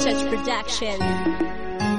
Touch Production.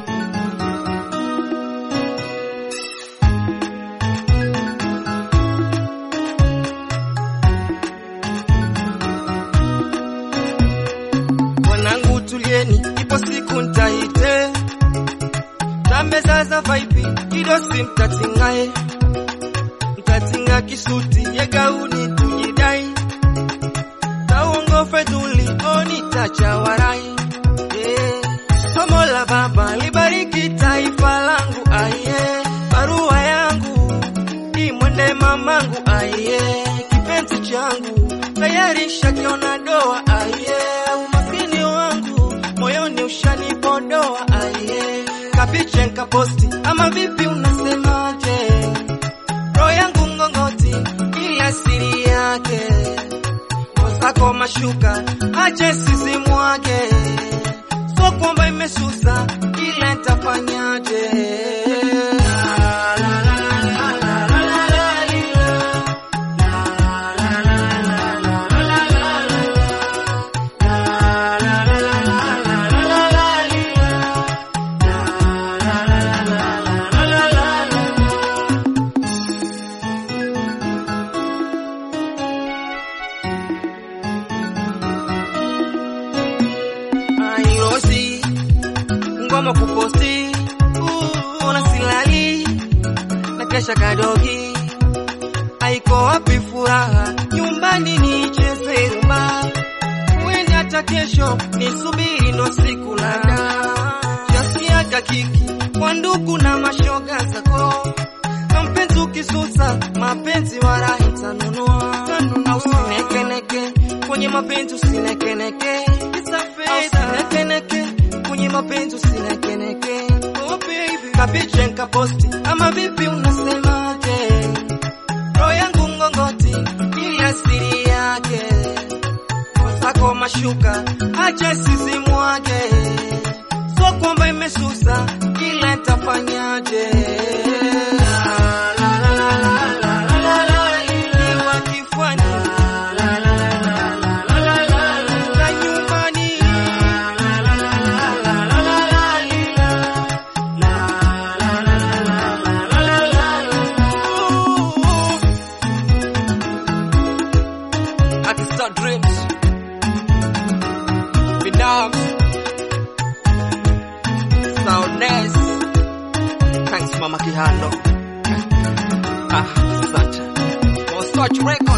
Wanangu tulieni, ipo siku ntaite tambezaza vaipi idosi mtatingae mtatinga kisuti ye gauni tujidai tauongo fedhuli onitacha warai yeah. Somo la Baba libariki taifa langu aye, barua yangu imwende mamangu aye, kipenzi changu tayari shakiona doa aye, umaskini wangu moyoni ushanipodoa aye, kapiche nkaposti ama vipi unasemaje? Roho yangu ngongoti ila siri yake zako mashuka ache sisi mwage, so kwamba imesusa ila ntafanyaje? Ailosi ngoma kuposti, uh, ona silali na kesha kadogi, aiko wapi furaha nyumbani nicheze rumba, uende hata kesho nisubiri ndo siku lada, jasiaga kiki kwa ndugu na mashoga zako na mpenzi ukisusa mapenzi wala itanunua au sinekeneke kwenye mapenzi usinekeneke usinekeneke kwenye mapenzi usinekeneke oh baby kapiche nkaposti ama vipi unasemaje roho yangu ngongoti ili asiri yake zako mashuka acha sisi mwage so kwamba imesusa ila ntafanyaje Niwa kifuani. Na nyumbani. Ooh. Artista Dreams. Bidams. Soundness. Thanks Mama Kihando. Ah, asante. Waswatch Records.